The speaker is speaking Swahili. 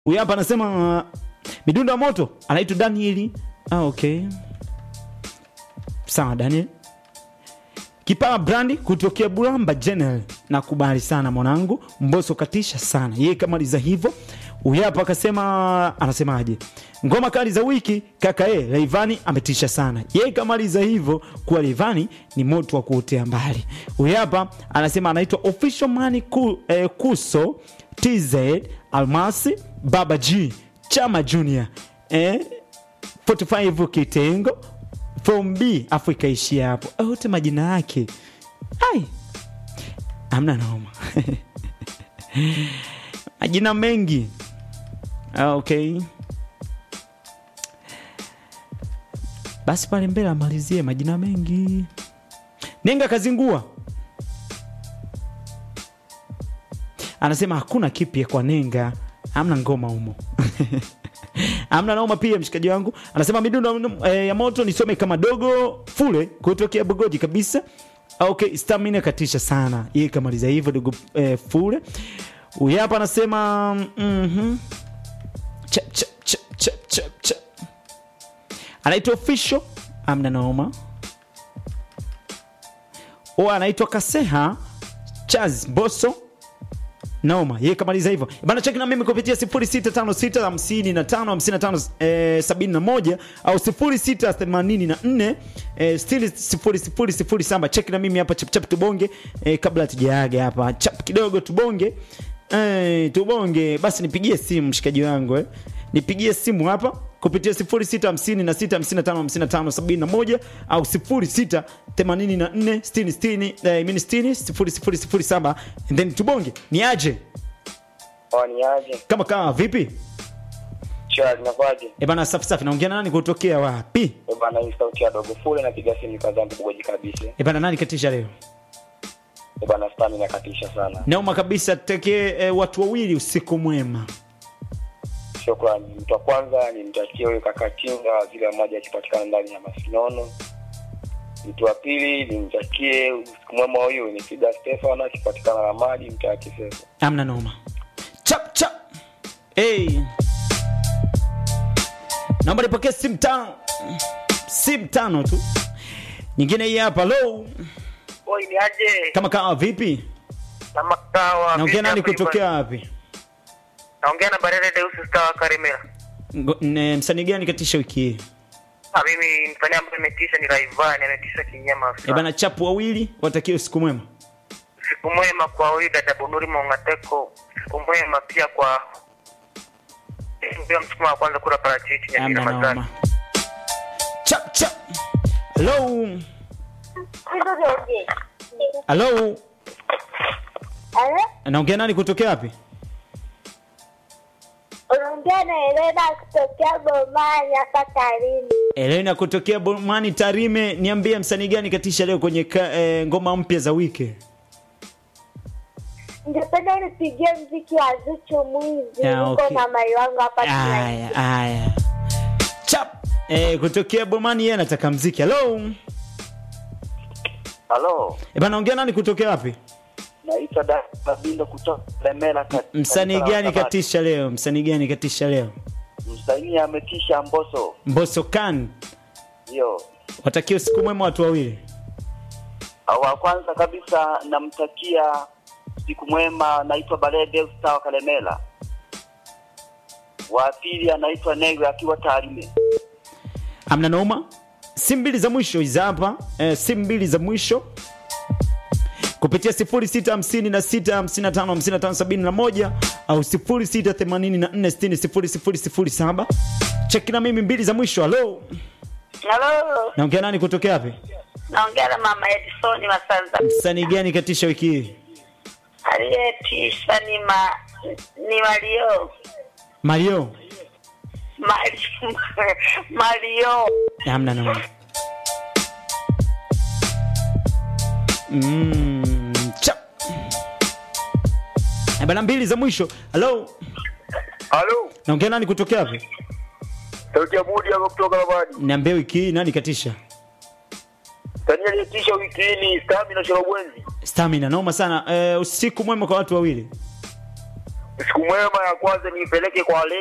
huyu hapa anasema uh, midundo ya moto anaitwa Danieli. Ah, okay, sawa Daniel. Kipawa brandi kutokea Bulamba General, nakubali sana mwanangu. Mboso katisha sana yeye, kamaliza hivyo. Huyu hapa akasema, anasemaje? Ngoma kali za wiki kaka e, Rayvanny ametisha sana yeye, kamaliza hivyo. Kuwa Rayvanny ni moto wa kuotea mbali. Huyu hapa anasema anaitwa official man ku, eh, Kuso TZ Almasi Baba G Chama Junior eh, 45 kitengo from B afu ikaishia hapo yote majina yake ai amna noma majina mengi Ah, okay basi pale mbele amalizie majina mengi nenga kazingua anasema hakuna kipya kwa nenga amna ngoma humo amna naoma pia mshikaji wangu anasema midundo eh, ya moto nisome kama dogo fule kutokea bugoji kabisa okay stamina katisha sana yeye kamaliza hivyo dogo eh, fule huyu hapa anasema mhm chap chap chap chap chap chap anaitwa official amna naoma o anaitwa kaseha chaz boso noma yeye kamaliza hivyo bana cheki na mimi kupitia 0656555571 au 0684 eh, still 0007 cheki na mimi hapa chapchap tubonge eh, kabla tujaaga hapa chap kidogo tubonge eh, tubonge basi nipigie simu mshikaji wangu eh. nipigie simu hapa kupitia 0656555571 au 06846060 and then tubonge ni aje Oh, ni aje? kama kama vipi Chua linakwaje? e bana safi safi naongea na nani kutokea wapi Eh bana, hii sauti ya dogo fule napiga simu kazangu bugoji kabisa. e bana nani katisha leo Eh bana, stamina katisha sana. naoma kabisa tekee e, watu wawili usiku mwema Shukrani. Mtu wa kwanza ni mtakie huyo kaka Chinga waziri mmoja akipatikana ndani ya Masinono. Mtu wa pili ni mtakie usiku mwema huyu ni Fida Stefano akipatikana na maji mtaa Kisesa. amna noma chap chap hey. naomba nipokee simu tano simu tano tu nyingine hii hapa lo Oi, ni aje? kama kama vipi Kama kawa. naongea nani kutokea wapi Naongea na Barele Deus Star Karimera. Ngo- ne- msanii gani katisha wiki hii Ah, mimi mfanya ambaye imetisha ni Raivani, ametisha kinyama e bana chapu wawili watakie usiku mwema Siku mwema kwa huyu dada Bunuri Mongateko. Siku mwema pia kwa ndio msukuma wa kwanza kula parachichi ya amna Ramadhani. noma chap chap hello hello naongea nani kutokea wapi unaongea na Elena kutokea Bomani hapa Tarime. Elena kutokea Bomani Tarime, niambie msanii gani katisha leo kwenye ka, e, ngoma mpya za wiki? Ningependa unipigie mziki wa Zuchu Mwizi, Ya, niko okay. na mai wangu hapa Aya, Tanzania. aya. Chap. E, kutokea Bomani yeye anataka mziki. Hello. Halo, E bana ongea nani kutokea wapi? naitwa Dada Babindo kutoka Lemela. kat- Msanii kanisa la gani Sabato. katisha leo? Msanii gani katisha leo? Msanii ametisha Mboso. Mbosso Khan. Ndio. Watakia usiku mwema watu wawili. Wa kwanza kabisa namtakia siku mwema, naitwa Balede Ustawa Kalemela. Wa pili anaitwa Negwe akiwa Tarime. Amna noma. Simu mbili za mwisho hizi hapa. E, simu mbili za mwisho kupitia 0656555571 au 0684600007. Cheki na mimi mbili za mwisho. Halo. Halo, Naongea nani kutokea wapi? naongea na mama Edison Masanza. Msanii gani katisha wiki hii? Aliyetisha ni ma ni Mario Mario. Mario Mario. Hamna noma. Mm, chap. Eh, Bana mbili za mwisho. Halo. Halo, Naongea nani kutokea wapi? sauti ya Budi hapo kutoka Labadi. Niambie wiki hii nani katisha? Msanii aliyetisha wiki hii ni Stamina Shalobwenzi. Stamina noma sana. Eh, usiku mwema kwa watu wawili. siku mwema ya kwanza niipeleke kwa